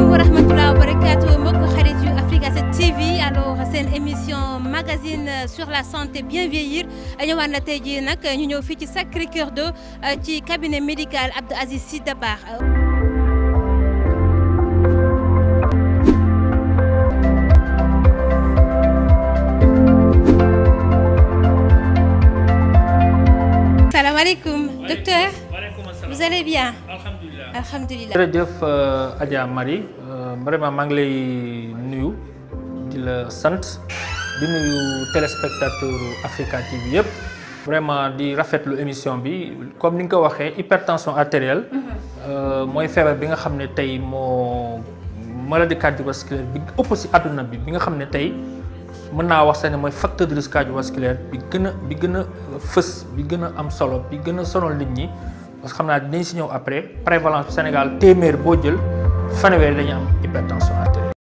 wa rahmatulah wa barakaatu mbokk xarit yu Africa 7 TV alors seen émission magazine sur la santé bien vieillir ñëwaat na tey jii nag ñu ñëw fii ci Sacré Cœur 2 ci cabinet médical Abdou Aziz Sy Dabakh salaamaaleykum docteur vous allez bien alhamdulilah alhamdulilah jërëjëf Adja Marie vraiment maa ngi lay nuyu di la sant di nuyu téléspectateur Africa TV yëpp vraiment di rafetlu émission bi comme ni nga ko waxee hypertension artérielle mooy feebar bi nga xam ne tey moo maladie cardiovasculaire bi ëpp si àdduna bi bi nga xam ne tey mën naa wax sax ne mooy facteur de risque cardiovasculaire bi gën a bi gën a fës bi gën a am solo bi gën a sonal nit ñi parce que xam naa dinañ si ñëw après prévalence Sénégal téeméer boo jël fanweer dañu am hypertension artérielle